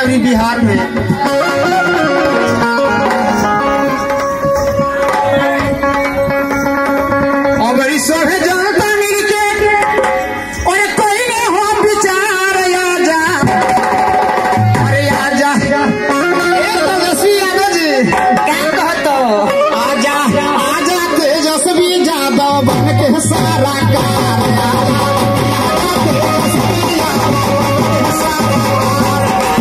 और बिहार में अगर सोहे जनता मिलके और कोई ने हो विचार आजा अरे आजा ए तेजस्वी यादव जी क्या कहतो आजा आजा तेजस्वी यादव बन के सारा कार आजा तेजस्वी यादव बन के सारा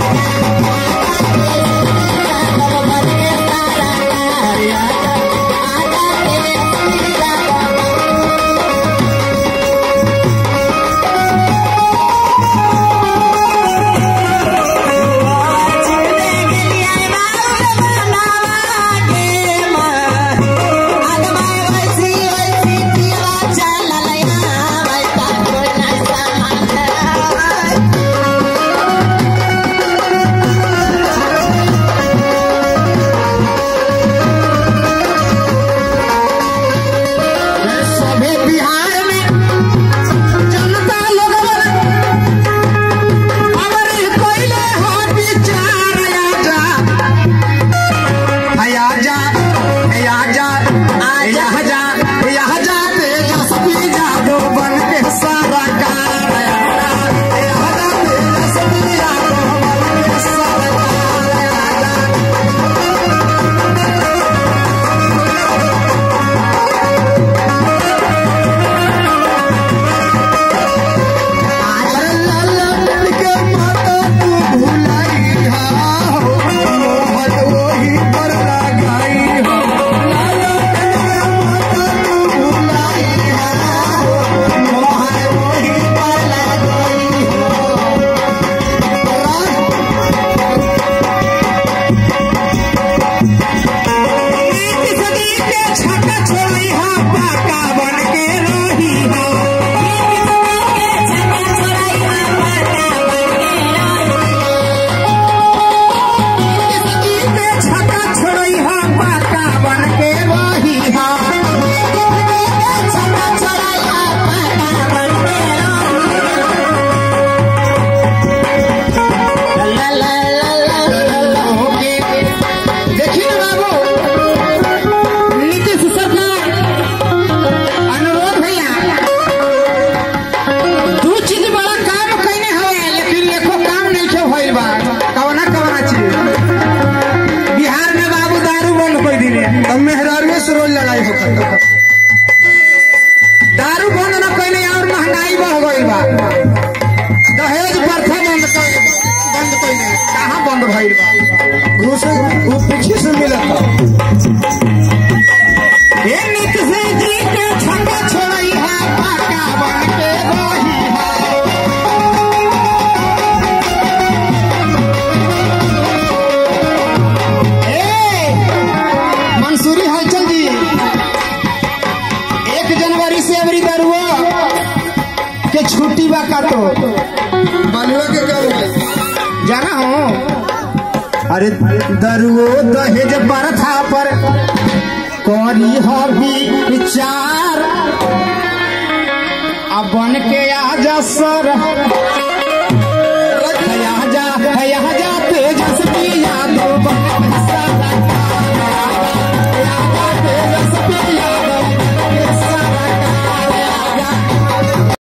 सभे बिहार में जनता लोगन अगर कोइले हो विचार आजा आया जा आया जा आया जा आया जा तेजस्वी यादव बन के सारा कार आया जा तेजस्वी यादव बन के सारा कार आया जा अरे लाला के माता तू भुलाई हा हो मोहन वही पर लगाई हो लाला के माता तू भुलाई हा हो मोहन वही पर लगाई नीति सदी के छक्का छोड़ी हा पाका बन के रही हा में छक्का छोड़ई हा पाका बन के रही हा छक्का छोड़ई हा पाका बन के ला ला ला ला ला ला होके देखिए बाबू नीतीश सरकार अनुरोध भैया दू चीज बड़ा काम कइने हवे लेकिन एको काम नहीं छे भइल बा कवना कवना चीज बिहार में बाबू दारू बंद कर दिले अब मेहरारू से रोज लड़ाई होता दारू बंद न कइले और महंगाई बढ़ गई बा दहेज प्रथा बंद कर बंद कइले कहाँ बंद भइल बा घूस वो पीछे से मिलत ये नीतीश जी के छक्का छोड़ई है पाका बन के रही है ए, मंसूरी हलचल जी एक जनवरी से अबरी दरुआ के छुट्टी बा का तो बलुआ के क्या हो गया जाना हो अरे दरुओ दहेज प्रथा पर करी हबी विचार अब बन के आजा सर आजा आजा